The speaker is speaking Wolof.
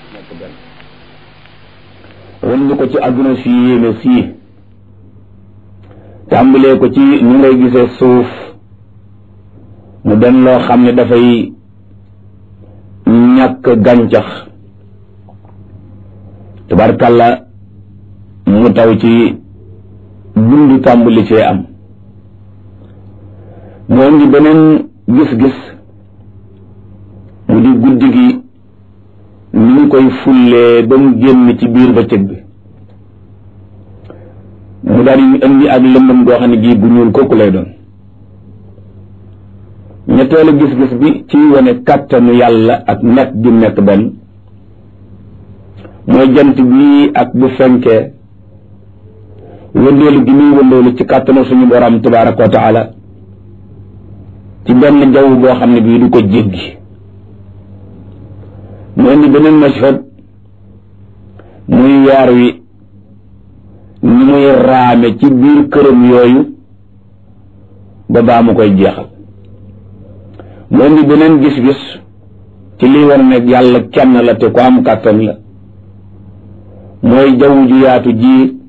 nekk benn wan ñu ko ci àdduna si yéeme sii tàmbalee ko ci ñu ngay gisee suuf mu den loo xam ne dafay ñàkk gàncax tabarkàlla mu taw ci dund tàmbali cee am moo ngi beneen gis-gis mu di guddi gi ni ñu koy fullee ba mu génn ci biir bëccëg bi mu daal di indi ak lëndëm goo xam ne gii bu ñuul kooku lay doon ñetteelu gis-gis bi ci wane kàttanu yàlla ak nekk gi nekk benn mooy jant bi ak bu fenkee wëndeelu gi muy wëndeelu ci kàttanu suñu borom tabaraka wa taala ci benn jaww boo xam ne bii du ko jéggi mu indi beneen mashhad muy weer wi ni muy raame ci biir këram yooyu ba baa mu koy jeexal mu indi beneen gis-gis ci liy war ne yàlla kenn la te ko am kàttan la mooy jaww ju yaatu ji